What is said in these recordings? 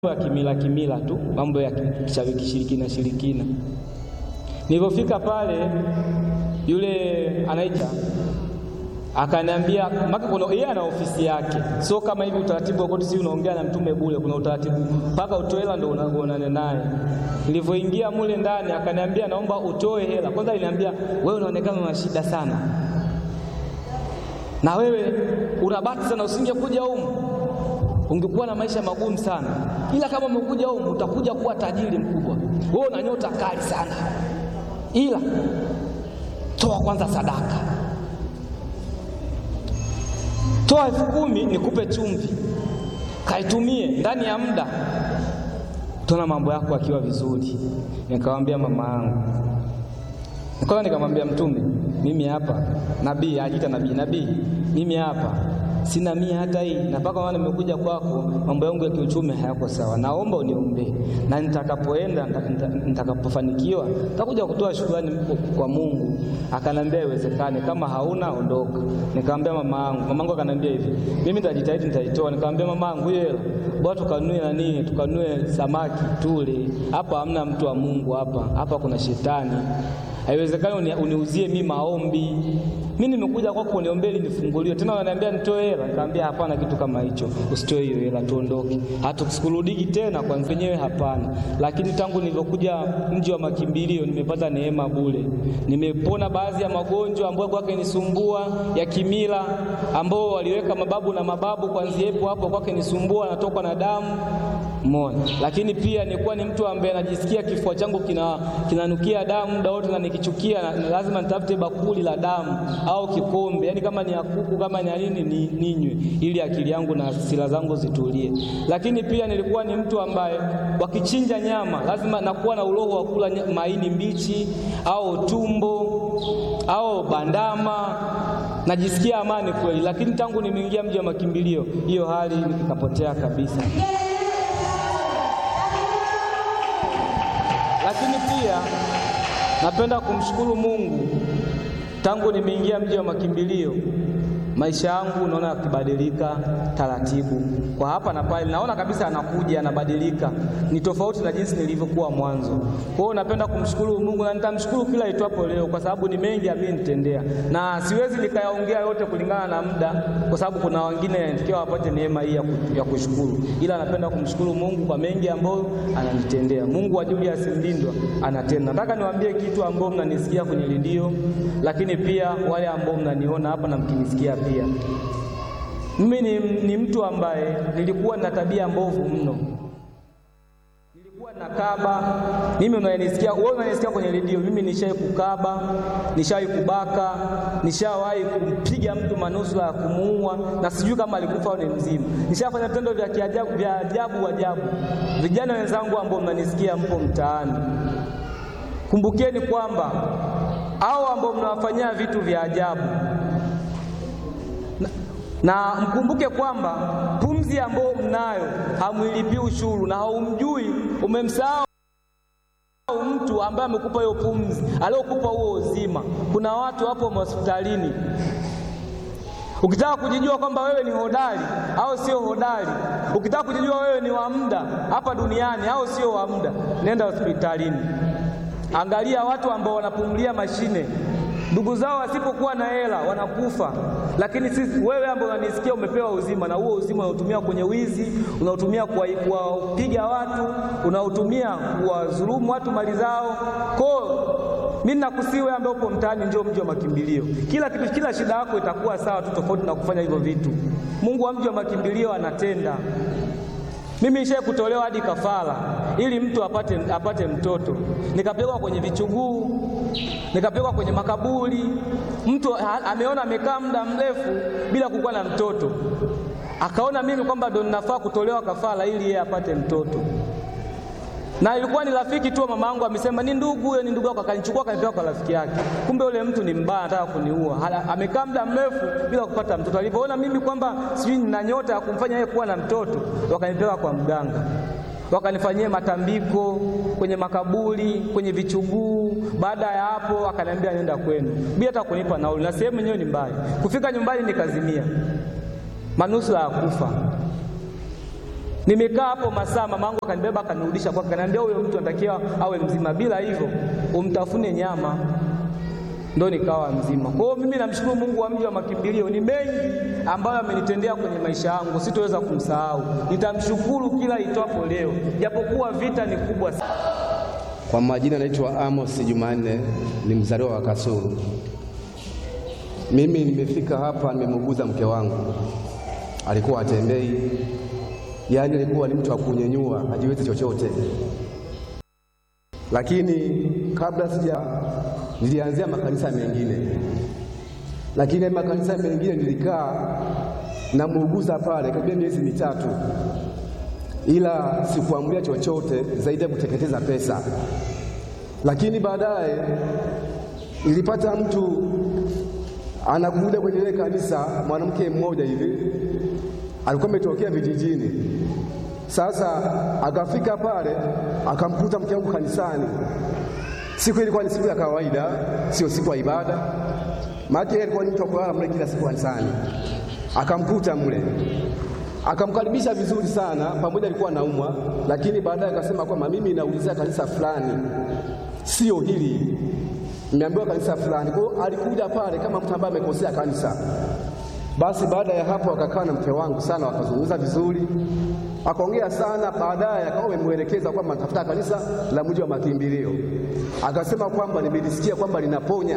ya kimila kimila tu, mambo ya kishirikina shirikina. Nilipofika pale, yule anaita akaniambia, maka kuna yeye ana ofisi yake, sio kama hivi utaratibu wote, si unaongea na mtume bure. Kuna utaratibu mpaka utoe hela ndio unaonana naye. Nilivyoingia mule ndani, akaniambia naomba utoe hela kwanza. Aliniambia wewe unaonekana una shida sana, na wewe unabati sana, usingekuja humu ungekuwa na maisha magumu sana, ila kama umekuja humu utakuja kuwa tajiri mkubwa. Wewe una nyota kali sana, ila toa kwanza sadaka, toa elfu kumi nikupe chumvi, kaitumie ndani ya muda, tona mambo yako akiwa vizuri. Nikamwambia mama yangu, kwanza nikamwambia Mtume, mimi hapa nabii, ajiita nabii, nabii, mimi hapa sina mia hata hii, na mpaka maana nimekuja kwako, mambo yangu ya kiuchumi hayako sawa, naomba uniombee, na nitakapoenda nitakapofanikiwa nitakuja kutoa shukrani kwa Mungu. Akanambia iwezekane, kama hauna ondoka. Nikamwambia mama yangu, mama yangu akanambia hivi, mimi nitajitahidi, nitaitoa. Nikamwambia mama yangu, hiyo hela bora tukanue nani, tukanue samaki tule. Hapa hamna mtu wa Mungu, hapa hapa kuna shetani Haiwezekani uniuzie mimi maombi. Mimi nimekuja kwako uniombee ili nifunguliwe. Tena wananiambia nitoe hela. Nikamwambia hapana, kitu kama hicho. Usitoe hiyo hela, tuondoke. Hatukurudiki tena kwa wenyewe, hapana. Lakini tangu nilivyokuja mji wa makimbilio nimepata neema bure. Nimepona baadhi ya magonjwa ambayo kwake nisumbua ya kimila, ambao waliweka mababu na mababu, kwanzia hapo hapo kwake nisumbua, natokwa na damu Mona. Lakini pia nilikuwa ni mtu ambaye anajisikia kifua changu kina kinanukia damu muda wote, na nikichukia na, lazima nitafute bakuli la damu au kikombe, yaani kama ni akuku kama ni nini ni, ninywe ili akili yangu na hasira zangu zitulie. Lakini pia nilikuwa ni mtu ambaye wakichinja nyama lazima nakuwa na uroho wa kula maini mbichi au tumbo au bandama najisikia amani kweli, lakini tangu nimeingia mji wa makimbilio hiyo hali ikapotea kabisa. Lakini pia napenda kumshukuru Mungu, tangu nimeingia mji wa makimbilio maisha yangu naona yakibadilika taratibu, kwa hapa na pale, naona kabisa anakuja anabadilika, ni tofauti na jinsi nilivyokuwa mwanzo. Kwa hiyo napenda kumshukuru Mungu na nitamshukuru kila itwapo leo, kwa sababu ni mengi amenitendea, na siwezi nikayaongea yote kulingana na muda, kwa sababu kuna wengine inatakiwa wapate neema hii ya kushukuru, ila napenda kumshukuru Mungu kwa mengi ambayo ananitendea. Mungu wa Julius Mlindwa anatenda. Nataka niwaambie kitu ambao mnanisikia kwenye redio, lakini pia wale ambao mnaniona hapa na mkinisikia pia mimi ni, ni mtu ambaye nilikuwa na tabia mbovu mno. Nilikuwa na kaba. Mimi unanisikia wewe, unanisikia kwenye redio, mimi nishawahi kukaba, nishawahi kubaka, nishawahi kumpiga mtu manusura ya kumuua, na sijui kama alikufa au ni mzima. Nishafanya vitendo vya kiajabu vya ajabu ajabu. Vijana wenzangu ambao mnanisikia, mpo mtaani, kumbukeni kwamba hao ambao mnawafanyia vitu vya ajabu na mkumbuke kwamba pumzi ambayo mnayo hamwilipi ushuru, na haumjui, umemsahau mtu ambaye amekupa hiyo pumzi, aliokupa huo uzima. Kuna watu hapo hospitalini, ukitaka kujijua kwamba wewe ni hodari au sio hodari, ukitaka kujijua wewe ni wa muda hapa duniani au sio wa muda, nenda hospitalini, angalia watu ambao wanapumulia mashine ndugu zao wasipokuwa na hela wanakufa, lakini sisi, wewe ambaye unanisikia, umepewa uzima, na huo uzima unautumia kwenye wizi, unautumia kuwapiga watu, unautumia kuwadhulumu watu mali zao. Kwa mimi nakusii wewe ambaye upo mtaani, njoo mji wa makimbilio. Kila kitu, kila shida yako itakuwa sawa tu, tofauti na kufanya hivyo vitu. Mungu wa mji wa makimbilio anatenda. Mimi nishaye kutolewa hadi kafara ili mtu apate, apate mtoto, nikapelekwa kwenye vichuguu, nikapelekwa kwenye makaburi. Mtu ameona amekaa muda mrefu bila kukuwa na mtoto, akaona mimi kwamba ndo ninafaa kutolewa kafara ili yeye apate mtoto, na ilikuwa ni rafiki tu mama yangu, amesema ni ndugu huyo, ni ndugu yako, akanichukua akanipeleka kwa rafiki yake. Kumbe yule mtu ni mbaya, anataka kuniua. Amekaa muda mrefu bila kupata mtoto. Alipoona mimi kwamba sijui nina nyota ya kumfanya yeye kuwa na mtoto, wakanipeleka kwa mganga, wakanifanyia matambiko kwenye makaburi, kwenye vichuguu. Baada ya hapo, akaniambia nenda kwenu bila hata kunipa nauli, na sehemu yenyewe ni mbali. Kufika nyumbani nikazimia, manusura ya kufa. Nimekaa hapo masaa, mamangu akanibeba akanirudisha kwake, akaniambia huyo mtu anatakiwa awe mzima, bila hivyo umtafune nyama ndo nikawa mzima. Kwa hiyo mimi namshukuru Mungu wa mji wa makimbilio, ni mengi ambayo amenitendea kwenye maisha yangu, sitoweza kumsahau. Nitamshukuru kila itwapo leo, japokuwa vita ni kubwa sana. Kwa majina naitwa Amos Jumanne, ni mzaliwa wa Kasulu. Mimi nimefika hapa, nimemuguza mke wangu, alikuwa atembei, yaani alikuwa ni mtu wa kunyenyua, hajiwezi chochote. Lakini kabla sija, nilianzia makanisa mengine, lakini makanisa mengine nilikaa namuuguza pale karibia miezi mitatu, ila sikuamulia chochote zaidi ya kuteketeza pesa. Lakini baadaye nilipata mtu anakuja kwenye ile kanisa, mwanamke mmoja hivi alikuwa ametokea vijijini. Sasa akafika pale akamkuta mke wangu kanisani. Siku ilikuwa ni siku ya kawaida, sio siku ya ibada, maana yeye alikuwa ni mtu wa kulala mle kila siku kanisani. Akamkuta mle akamkaribisha vizuri sana, pamoja alikuwa anaumwa, lakini baadaye akasema kwamba mimi naulizia kanisa fulani, sio hili nimeambiwa kanisa fulani. Kwa hiyo alikuja pale kama mtu ambaye amekosea kanisa. Basi baada ya hapo akakaa na mke wangu sana, wakazungumza vizuri, akaongea sana. Baadaye akawa amemwelekeza kwamba natafuta kanisa la mji wa makimbilio, akasema kwamba nimelisikia kwamba linaponya.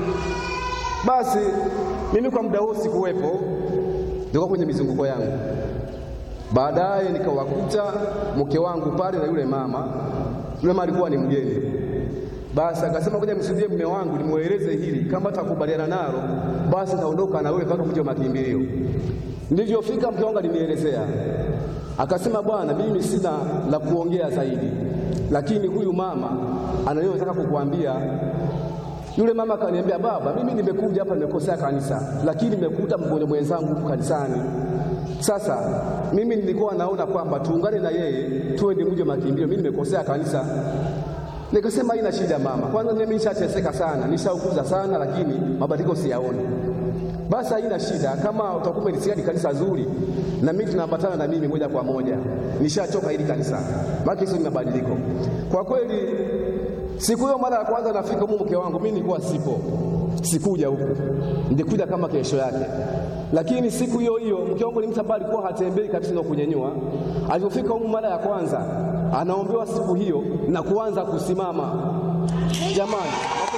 Basi mimi kwa muda huo sikuwepo, nilikuwa kwenye mizunguko yangu. Baadaye nikawakuta mke wangu pale na yule mama. Yule mama alikuwa ni mgeni basi akasema ngoja msudie mume wangu nimweleze hili, kama atakubaliana nalo basi naondoka na wewe mpaka mji wa makimbilio. Nilivyofika mke wangu alinielezea, akasema bwana, mimi sina la kuongea zaidi, lakini huyu mama anayotaka kukuambia. Yule mama akaniambia, baba, mimi nimekuja hapa nimekosea kanisa, lakini nimekuta mgonjwa mwenzangu huku kanisani. Sasa mimi nilikuwa naona kwamba tuungane na yeye tuende mji wa makimbilio, mimi nimekosea kanisa Nikasema haina shida mama, kwanza mimi nishateseka sana, nishaukuza sana, lakini mabadiliko siyaoni. Basi haina shida, kama utakuwa umelisikia ni kanisa zuri, na mimi tunaambatana na mimi moja kwa moja, nishachoka hili kanisa, maana hizo ni mabadiliko kwa kweli. Siku hiyo mara ya kwanza nafika huko, mke wangu mimi nilikuwa sipo, sikuja huku, nilikuja kama kesho yake. Lakini siku hiyo hiyo mke wangu ni mtu ambaye alikuwa hatembei kabisa na kunyenyua. Alipofika huko mara ya kwanza, anaombewa siku hiyo na kuanza kusimama. Jamani,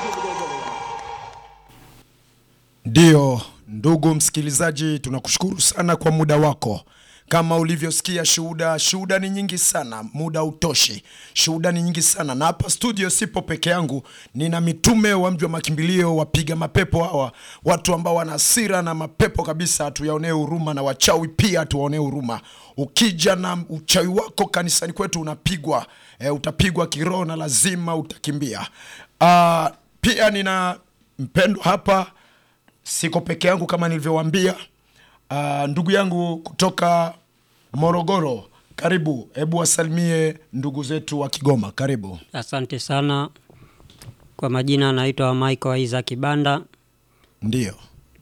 Ndiyo, ndugu msikilizaji, tunakushukuru sana kwa muda wako. Kama ulivyosikia shuhuda, shuhuda ni nyingi sana, muda utoshi. Shuhuda ni nyingi sana, na hapa studio sipo peke yangu, nina mitume wa mji wa makimbilio, wapiga mapepo hawa, watu ambao wana hasira na mapepo kabisa, tuyaonee huruma, na wachawi pia tuwaonee huruma. Ukija na uchawi wako kanisani kwetu unapigwa, e, utapigwa kiroho na lazima utakimbia. Ah, pia nina mpendwa hapa siko peke yangu kama nilivyowaambia. Uh, ndugu yangu kutoka Morogoro, karibu. Hebu wasalimie ndugu zetu wa Kigoma, karibu. Asante sana. Kwa majina naitwa Michael Isaac Banda. Ndiyo,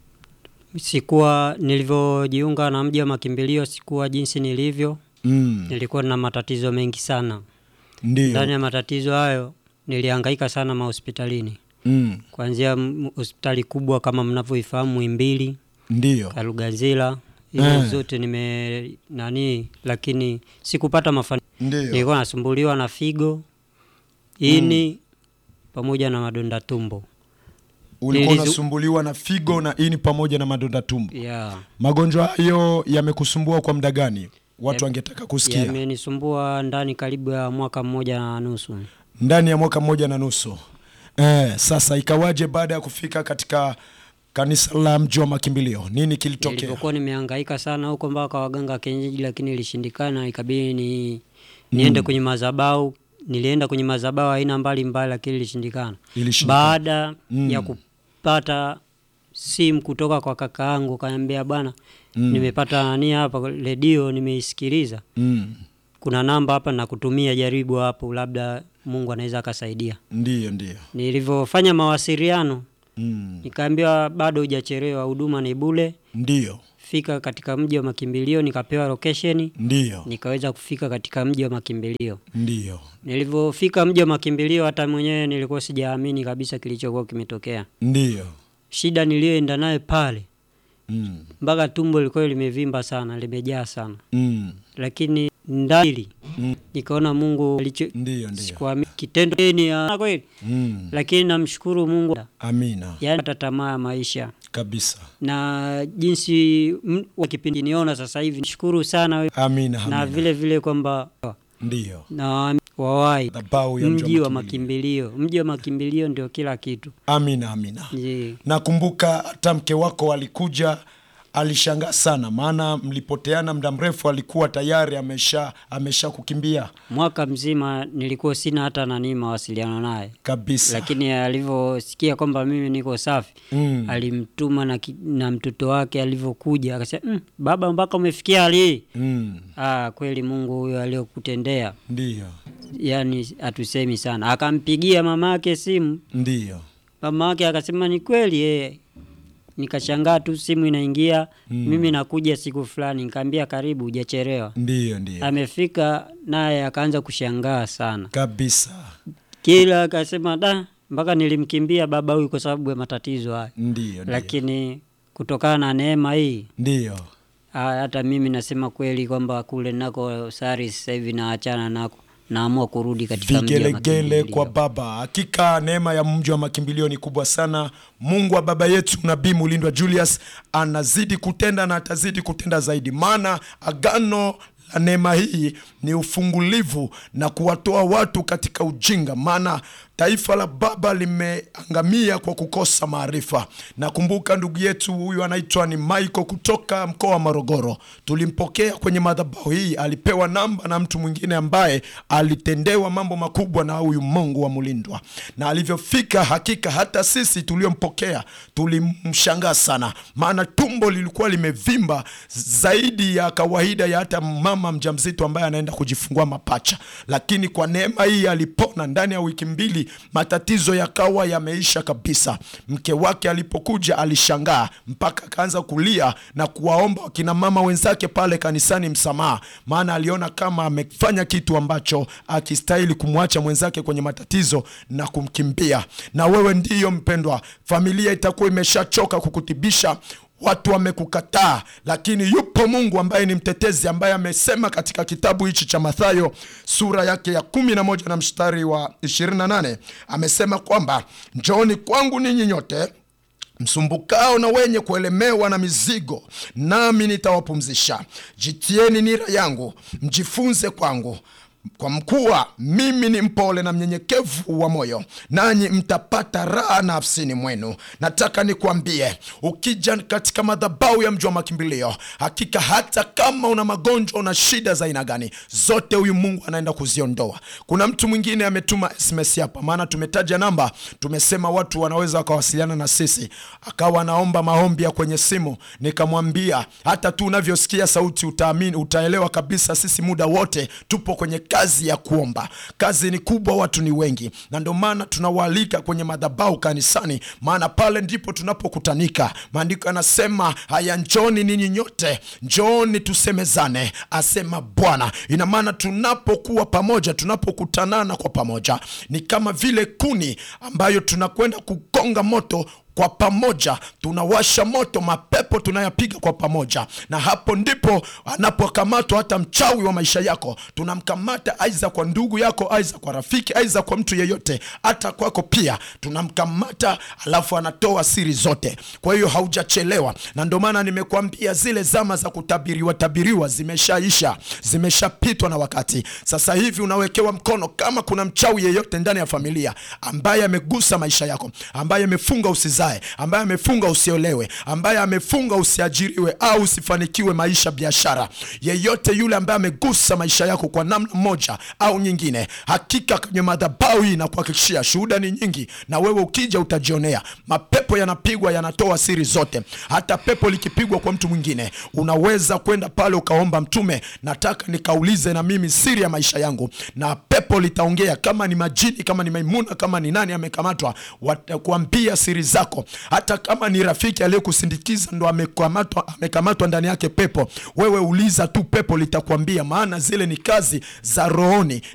Sikuwa nilivyojiunga na mji wa makimbilio, sikuwa jinsi nilivyo. mm, Nilikuwa na matatizo mengi sana. Ndani ndiyo, ya matatizo hayo nilihangaika sana mahospitalini, mm, kuanzia m- hospitali kubwa kama mnavyoifahamu Muhimbili, ndiyo, Kalugazila, hizo Eh. zote nime nani, lakini sikupata mafanikio. ndiyo. Nilikuwa nasumbuliwa na figo, ini pamoja na madonda tumbo. Ulikuwa nilizu- unasumbuliwa na figo na ini pamoja na madonda tumbo. Yeah. Magonjwa hayo yamekusumbua kwa muda gani? Watu Yam- wangetaka kusikia. Yamenisumbua ndani karibu ya mwaka mmoja na nusu. Ndani ya mwaka mmoja na nusu. Eh, sasa ikawaje baada ya kufika katika kanisa la mji wa makimbilio? Nini kilitokea? Nilipokuwa nimehangaika sana huko mpaka kwa waganga wa kienyeji, lakini ilishindikana, ikabidi ni niende kwenye madhabahu. Nilienda kwenye madhabahu aina mbalimbali, lakini ilishindikana. Ilishindikana. Baada ya kupata simu kutoka kwa kaka yangu, kaniambia bwana, nimepata nani hapa redio, nimeisikiliza, Mm. kuna namba hapa nakutumia, jaribu hapo, labda Mungu anaweza akasaidia. Ndiyo, ndiyo. Nilivyofanya mawasiliano Mm. nikaambiwa bado hujachelewa, huduma ni bure, Ndiyo. fika katika mji wa makimbilio, nikapewa location, Ndiyo, nikaweza kufika katika mji wa makimbilio. ndiyo, Nilivyofika mji wa makimbilio, hata mwenyewe nilikuwa sijaamini kabisa kilichokuwa kimetokea. ndiyo. Shida niliyoenda naye pale, Mm. mpaka tumbo lilikuwa limevimba sana, limejaa sana, Mm. lakini ndani Mm. nikaona Mungu alicho Ndiyo, ndiyo. sikuamini kitendo ni ya kweli, Mm. lakini namshukuru Mungu, Amina yaani hata tamaa ya maisha kabisa. na jinsi m- wa kipindi niona sasa hivi, nishukuru sana we, Amina, na amina. vile vile kwamba Ndiyo, na wawai madhabahu ya mji wa makimbilio. makimbilio, mji wa makimbilio ndio kila kitu. Amina, amina. Je, Nakumbuka hata mke wako alikuja, alishangaa sana, maana mlipoteana muda mrefu, alikuwa tayari amesha amesha kukimbia mwaka mzima nilikuwa sina hata nani mawasiliano naye, kabisa. lakini alivyosikia kwamba mimi niko safi Mm. alimtuma na, ki- na mtoto wake alivyokuja akasema mm, baba mpaka umefikia hali hii Mm. ah, kweli Mungu huyo aliyokutendea Ndiyo, yani hatusemi sana. Akampigia mama yake simu, ndiyo, mama yake akasema ni kweli eh. Nikashangaa tu simu inaingia mimi nakuja siku fulani, nikaambia karibu, hujachelewa. ndiyo, ndiyo Amefika naye akaanza kushangaa sana, kabisa. kila akasema da, mpaka nilimkimbia baba huyu kwa sababu ya matatizo haya, Ndiyo, ndiyo, lakini kutokana na neema hii ndiyo, ah, hata mimi nasema kweli kwamba kule nako sari sasa hivi naachana nako, naamua kurudi katika mji wa vigelegele makimbilio. kwa baba. Hakika neema ya mji wa makimbilio ni kubwa sana. Mungu wa baba yetu Nabii Mulindwa Julius anazidi kutenda na atazidi kutenda zaidi, maana agano la neema hii ni ufungulivu na kuwatoa watu katika ujinga, maana taifa la baba limeangamia kwa kukosa maarifa. Nakumbuka ndugu yetu huyu anaitwa ni Michael kutoka mkoa wa Morogoro, tulimpokea kwenye madhabahu hii, alipewa namba na mtu mwingine ambaye alitendewa mambo makubwa na huyu Mungu wa Mulindwa, na alivyofika, hakika hata sisi tuliompokea tulimshangaa sana, maana tumbo lilikuwa limevimba zaidi ya kawaida ya hata mama mjamzito ambaye anaenda kujifungua mapacha, lakini kwa neema hii alipona ndani ya wiki mbili, matatizo yakawa yameisha kabisa. Mke wake alipokuja alishangaa mpaka akaanza kulia na kuwaomba wakina mama wenzake pale kanisani msamaha, maana aliona kama amefanya kitu ambacho akistahili kumwacha mwenzake kwenye matatizo na kumkimbia. Na wewe ndiyo mpendwa, familia itakuwa imeshachoka kukutibisha watu wamekukataa, lakini yupo Mungu ambaye ni mtetezi, ambaye amesema katika kitabu hichi cha Mathayo sura yake ya kumi na moja na mstari wa 28 amesema kwamba njooni kwangu ninyi nyote msumbukao na wenye kuelemewa na mizigo, nami nitawapumzisha. Jitieni nira yangu, mjifunze kwangu kwa mkuwa mimi ni mpole na mnyenyekevu wa moyo, nanyi mtapata raha nafsini mwenu. Nataka nikwambie, ukija katika madhabahu ya mji wa makimbilio, hakika hata kama una magonjwa, una shida za aina gani, zote huyu Mungu anaenda kuziondoa. Kuna mtu mwingine ametuma SMS hapa, maana tumetaja namba, tumesema watu wanaweza wakawasiliana na sisi, akawa anaomba maombi ya kwenye simu. Nikamwambia hata tu unavyosikia sauti utaamini, utaelewa kabisa, sisi muda wote tupo kwenye kazi ya kuomba. Kazi ni kubwa, watu ni wengi, na ndio maana tunawaalika kwenye madhabahu kanisani, maana pale ndipo tunapokutanika. Maandiko yanasema haya, njoni ninyi nyote, njoni tusemezane, asema Bwana. Ina maana tunapokuwa pamoja, tunapokutanana kwa pamoja, ni kama vile kuni ambayo tunakwenda kugonga moto kwa pamoja tunawasha moto, mapepo tunayapiga kwa pamoja, na hapo ndipo anapokamatwa hata mchawi wa maisha yako. Tunamkamata aiza kwa ndugu yako, aiza kwa rafiki, aiza kwa mtu yeyote, hata kwako pia tunamkamata, alafu anatoa siri zote. Kwa hiyo haujachelewa, na ndio maana nimekuambia zile zama za kutabiriwa tabiriwa zimeshaisha, zimeshapitwa na wakati. Sasa hivi unawekewa mkono. Kama kuna mchawi yeyote ndani ya familia ambaye amegusa maisha yako, ambaye amefunga usizae, ambaye amefunga usiolewe, ambaye amefunga usiajiriwe au usifanikiwe maisha, biashara, yeyote yule ambaye amegusa maisha yako kwa namna moja au nyingine, hakika kwenye madhabahu hii na kuhakikishia, shuhuda ni nyingi, na wewe ukija utajionea. Mapepo yanapigwa, yanatoa siri zote. Hata pepo likipigwa kwa mtu mwingine, unaweza kwenda pale ukaomba, Mtume, nataka nikaulize na mimi siri ya maisha yangu, na pepo litaongea. Kama ni majini, kama ni Maimuna, kama ni nani amekamatwa, watakuambia siri zako yako hata kama ni rafiki aliyekusindikiza ndo amekamatwa amekamatwa ndani yake pepo wewe uliza tu pepo litakwambia maana zile ni kazi za rohoni